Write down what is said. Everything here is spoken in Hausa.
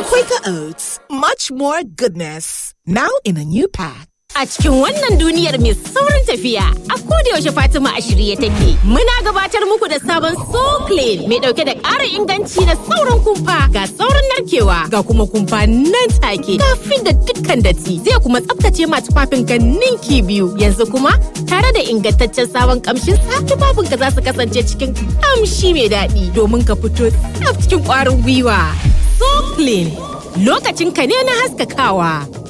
Quaker Oats, much more goodness. Now in a new pack. A cikin wannan duniyar mai saurin tafiya, a yaushe Fatima a shirye take. Muna gabatar muku da sabon So Clean mai dauke da ƙara inganci da saurin kumfa ga saurin narkewa ga kuma kumfa nan take. Kafin da dukkan datti zai kuma tsaftace ma tufafin ka ninki biyu. Yanzu kuma tare da ingantaccen sabon kamshin sa tufafin ka za su kasance cikin kamshi mai daɗi domin ka fito tsaf cikin ƙwarin gwiwa. So Clean lokacin ka ne na haskakawa.